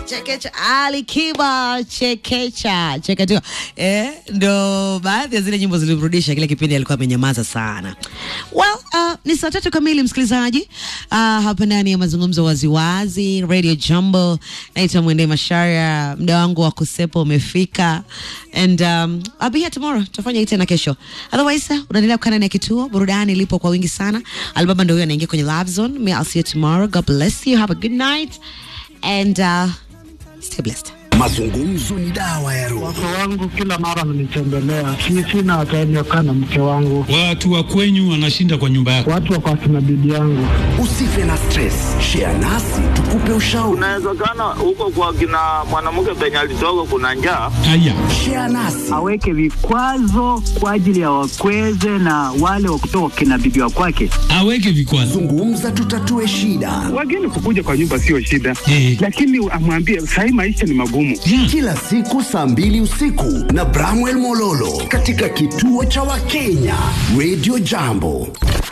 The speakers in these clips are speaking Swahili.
chekecha Ali Kiba chekecha chekecha eh, ndo baadhi ya zile nyimbo zilirudisha kile kipindi alikuwa amenyamaza sana. Well, uh, ni saa tatu kamili msikilizaji, uh, hapa ndani ya mazungumzo waziwazi Radio Jumbo. Naitwa Mwende Mashara, muda wangu wa kusepa umefika and um, I'll be here tomorrow. Tutafanya hii tena kesho. Otherwise, uh, unaendelea kukaa ndani ya kituo, burudani lipo kwa wingi sana. Alibaba ndo huyo anaingia kwenye Love Zone. Me, I'll see you tomorrow. God bless you. Have a good night and uh, stay blessed. Mazungumzo ni dawa ya roho. Wake wangu kila mara mnitembelea, si sina time ya kukaa na mke wangu, Watu wa kwenyu wanashinda kwa nyumba yako. watu wako akina bibi yangu. Usife na stress, share nasi tukupe ushauri. Inawezekana huko kwa kina mwanamke penye alitoka kuna njaa. Haya, Share nasi aweke vikwazo kwa ajili ya wakweze na wale wa kutoka kina bibi wa kwake. aweke vikwazo. zungumza, tutatue shida. Wageni kukuja kwa nyumba sio shida, Eh. lakini amwambie sahii maisha ni magumu. Kila siku saa mbili usiku na Bramwell Mololo katika kituo cha Wakenya Radio Jambo,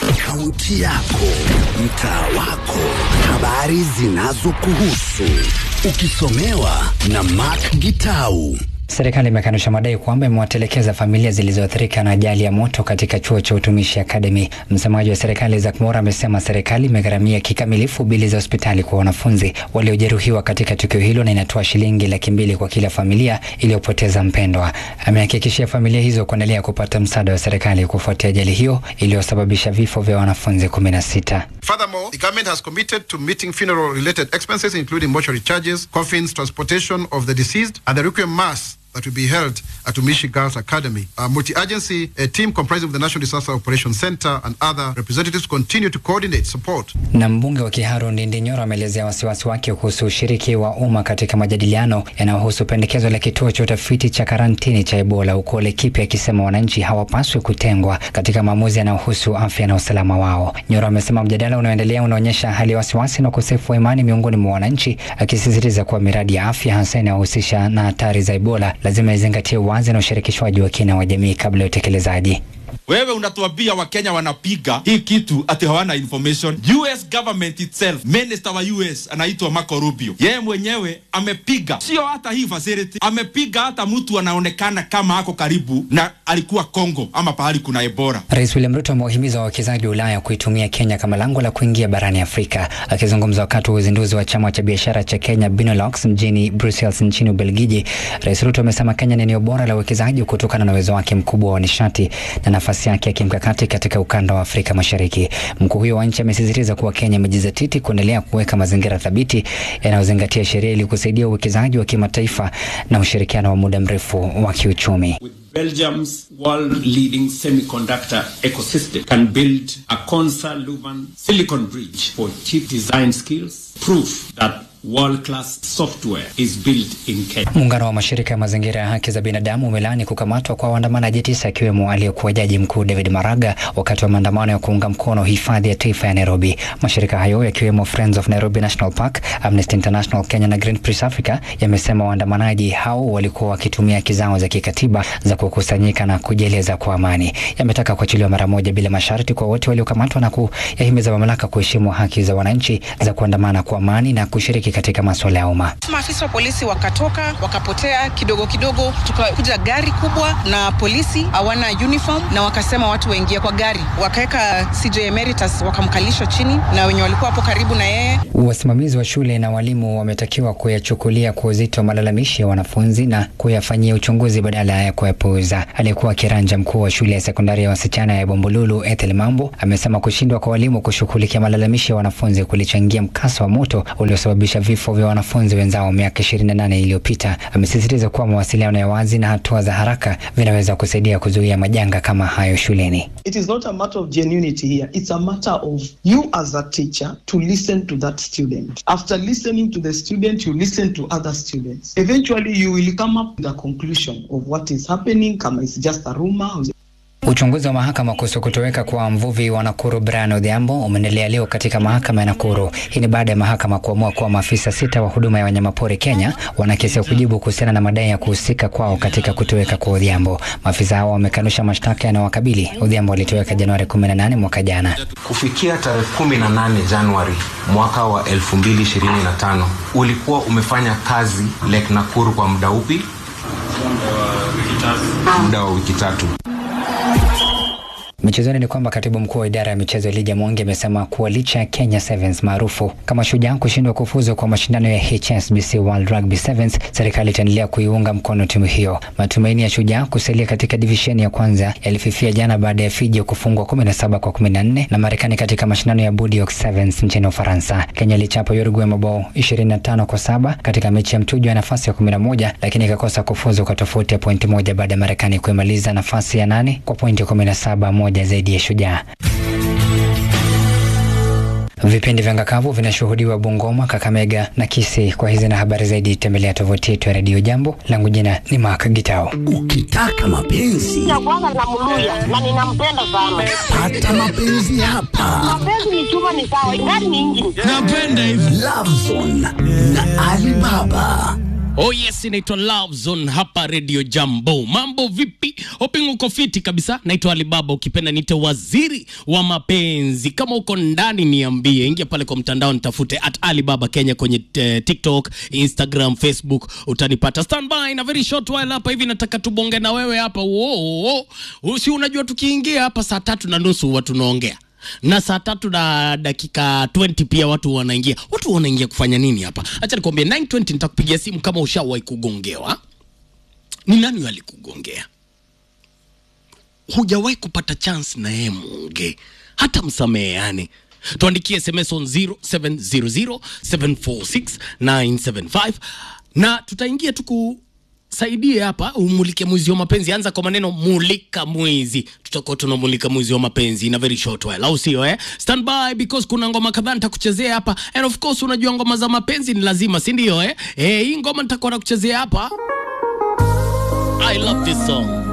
kaunti yako, mtaa wako, habari zinazokuhusu, ukisomewa na Mark Gitau. Serikali imekanusha madai kwamba imewatelekeza familia zilizoathirika na ajali ya moto katika chuo cha utumishi Academy. Msemaji wa serikali Isaac Mora amesema serikali imegharamia kikamilifu bili za hospitali kwa wanafunzi waliojeruhiwa katika tukio hilo na inatoa shilingi laki mbili kwa kila familia iliyopoteza mpendwa. Amehakikishia familia hizo kuendelea kupata msaada wa serikali kufuatia ajali hiyo iliyosababisha vifo vya wanafunzi kumi na sita. Furthermore, the government has committed to meeting funeral related expenses, including mortuary charges, coffins, transportation of the deceased, and the requiem mass that will be held at Umishi Girls Academy. A multi agency a team comprising of the National Disaster Operations Center and other representatives continue to coordinate support Na mbunge wa Kiharu Ndindi Nyoro ameelezea wasiwasi wake kuhusu ushiriki wa umma katika majadiliano yanayohusu pendekezo la kituo cha utafiti cha karantini cha Ebola huko Laikipia, akisema wananchi hawapaswi kutengwa katika maamuzi yanayohusu afya na usalama wao. Nyoro amesema mjadala unaoendelea unaonyesha hali ya wasiwasi na ukosefu wa imani miongoni mwa wananchi, akisisitiza kuwa miradi ya afya hasa inayohusisha na hatari za Ebola lazima izingatie uwazi na ushirikishwaji wa kina wa jamii kabla ya utekelezaji. Wewe unatuambia Wakenya wanapiga hii kitu ati hawana information. US government itself, minister wa US anaitwa Marco Rubio, yeye mwenyewe amepiga, sio hata hii facility, amepiga hata mtu anaonekana kama ako karibu na alikuwa Congo ama pahali kuna Ebola. Rais William Ruto amewahimiza wawekezaji wa Ulaya kuitumia Kenya kama lango la kuingia barani Afrika. Akizungumza wakati wa uzinduzi wa chama cha biashara cha Kenya Benelux mjini Brussels nchini Ubelgiji, Rais Ruto amesema Kenya ni eneo bora la uwekezaji kutokana na uwezo wake mkubwa wa nishati na nafasi yake ya kimkakati katika ukanda wa Afrika Mashariki. Mkuu huyo wa nchi amesisitiza kuwa Kenya imejizatiti kuendelea kuweka mazingira thabiti yanayozingatia sheria ili kusaidia uwekezaji wa kimataifa na ushirikiano wa muda mrefu wa kiuchumi. Belgium's world leading semiconductor ecosystem can build a Consa Luban silicon bridge for chip design skills, proof that world class software is built in Kenya. Muungano wa mashirika ya mazingira ya haki za binadamu umelaani kukamatwa kwa waandamanaji tisa akiwemo aliyekuwa jaji mkuu David Maraga wakati wa maandamano ya kuunga mkono hifadhi ya taifa ya Nairobi. Mashirika hayo yakiwemo Friends of Nairobi National Park, Amnesty International Kenya na Greenpeace Africa yamesema waandamanaji hao walikuwa wakitumia haki zao za kikatiba za kukusanyika na kujieleza kwa amani. Yametaka kuachiliwa mara moja bila masharti kwa wote waliokamatwa na kuyahimiza mamlaka kuheshimu haki za wananchi za kuandamana kwa amani na kushiriki katika masuala ya umma. Maafisa wa polisi wakatoka wakapotea kidogo kidogo, tukakuja gari kubwa na polisi hawana uniform, na wakasema watu waingie kwa gari, wakaweka CJ Emeritus wakamkalisha chini na wenye walikuwa hapo karibu na yeye. Wasimamizi wa shule na walimu wametakiwa kuyachukulia kwa uzito malalamishi ya wanafunzi na kuyafanyia uchunguzi badala ya kuyapuuza. Aliyekuwa kiranja mkuu wa shule ya sekondari ya wasichana ya Bombolulu Ethel Mambo amesema kushindwa kwa walimu kushughulikia malalamishi ya wanafunzi kulichangia mkasa wa moto uliosababisha vifo vya wanafunzi wenzao miaka 28 iliyopita. Amesisitiza kuwa mawasiliano ya wazi na hatua za haraka vinaweza kusaidia kuzuia majanga kama hayo shuleni. It is not a matter of genuinity here. It's a matter of you as a teacher to listen to that student. After listening to the student, you listen to other students. Eventually, you will come up with a conclusion of what is happening, kama it's just a rumor. Uchunguzi wa mahakama kuhusu kutoweka kwa mvuvi wa Nakuru Brian Odhiambo umeendelea leo katika mahakama ya Nakuru. Hii ni baada ya mahakama kuamua kuwa maafisa sita wa huduma ya wanyamapori Kenya wana kesi ya kujibu kuhusiana na madai ya kuhusika kwao katika kutoweka kwa Odhiambo. Maafisa hao wamekanusha mashtaka yanayowakabili. Odhiambo alitoweka Januari 18 mwaka jana. Kufikia tarehe 18 Januari mwaka wa 2025 ulikuwa umefanya kazi Lake Nakuru kwa muda upi? Muda wa wiki tatu. Michezoni ni kwamba katibu mkuu wa idara ya michezo Elijah Mwangi amesema kuwa licha ya Kenya Sevens maarufu kama Shujaa kushindwa kufuzu kwa mashindano ya HSBC World Rugby Sevens, serikali itaendelea kuiunga mkono timu hiyo. Matumaini ya Shujaa kusalia katika divisheni ya kwanza yalififia jana baada ya Fiji kufungwa 17 kwa 14 na Marekani katika mashindano ya Bordeaux Sevens nchini Ufaransa. Kenya ilichapa Uruguay mabao 25 kwa saba katika mechi ya mtujo ya nafasi ya 11, lakini ikakosa kufuzu kwa tofauti ya pointi moja baada ya Marekani kuimaliza nafasi ya nane kwa pointi 17 moja zaidi ya Shujaa. Vipindi vya ngakavu vinashuhudiwa Bungoma, Kakamega na Kisii. Kwa hizi na habari zaidi, tembelea tovuti yetu ya redio Jambo. Langu jina ni Mark Gitao. Ukitaka mapenzi ya kwanza namluya na ninampenda sana. pata mapenzi hapa. Mapenzi ni chuma, ni sawa, ingani ni injini. Napenda hivyo. Love Zone na Alibaba. Oh yes, inaitwa Love Zone hapa Radio Jambo. Mambo vipi? Hoping uko fiti kabisa. Naitwa Alibaba, ukipenda niite waziri wa mapenzi. Kama uko ndani niambie, ingia pale kwa mtandao nitafute at Alibaba Kenya kwenye eh, TikTok, Instagram, Facebook utanipata. Stand by na very short while hapa hivi nataka tubonge na wewe hapa. Wo, usi unajua tukiingia hapa saa tatu na nusu huwa tunaongea na saa tatu na dakika 20 pia watu wanaingia. Watu wanaingia kufanya nini hapa? Acha nikwambie, 920 nitakupigia simu kama ushawahi kugongewa. Ni nani alikugongea? Hujawahi kupata chance na yeye muongee, hata msameheane. Tuandikie SMS on 0700746975 na tutaingia tuku saidie hapa umulike mwizi wa mapenzi. Anza kwa maneno mulika mwizi, tutakuwa tunamulika mwizi wa mapenzi in a very short while, au sio eh? Stand by because kuna ngoma kadhaa nitakuchezea hapa, and of course unajua ngoma za mapenzi ni lazima, si ndio eh? Eh, hii ngoma nitakuwa nakuchezea hapa. I love this song.